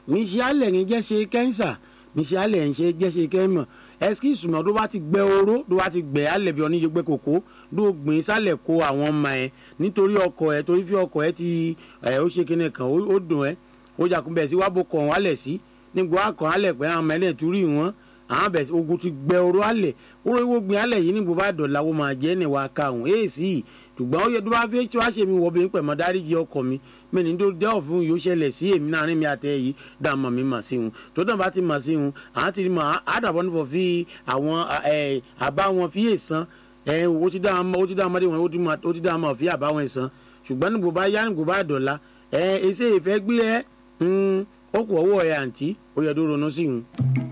mi ṣe alẹ̀ ń jẹ́ ṣe kẹ́ńsà mi ṣe alẹ̀ ń ṣe jẹ́ ṣe kẹ́mọ̀ ẹsikí ìsúná tó bá ti gbẹ oró tó bá ti gbẹ alẹ̀ bí oníyẹ gbẹ kòkó ló gbìn sálẹ̀ kó àwọn ọmọ ẹ nítorí ọkọ ẹ torí fi ọkọ ẹ ti ẹ ó ṣe kíni kan ó dùn ẹ ó jàkún bẹ̀ sí wàá bó kọ̀ wọ́n alẹ̀ sí nígbà wàá kọ̀ alẹ̀ pé àwọn ọmọ ẹlẹ́ torí wọn àwọn bẹ̀ ogun ti gbẹ oró alẹ̀ oró ìwó gbìn alẹ̀ yìí nígbà bá dọ̀la wo máa jẹ́ ní wàá ka òun èèsì ṣùgbọ́n ó yẹ tó bá fi tí wàá ṣe mi wọ bí pẹ̀mọ́ dáríjì ọkọ mi mẹ́ni tó dẹ́ ọ̀fun yóò ṣẹlẹ̀ sí èmi náà rìn mi àtẹ yìí dààmú mi mà sí wọn tó dàn bá ti mà sí wọn àwọn ti mọ àdàbọ̀ nífọ̀ fi àwọn àbá wọn fi èsàn ó ti dá ọmọdé wọn ó ti dá ọmọ fi àbá wọn èsàn ṣùgbọ́n nígbò bá yá nígbò bá dọ̀la ẹsẹ̀ ìfẹ́ gbé ẹ ó kù ọwọ́ ẹ àǹtí ó yẹ tó ronú sí wọn.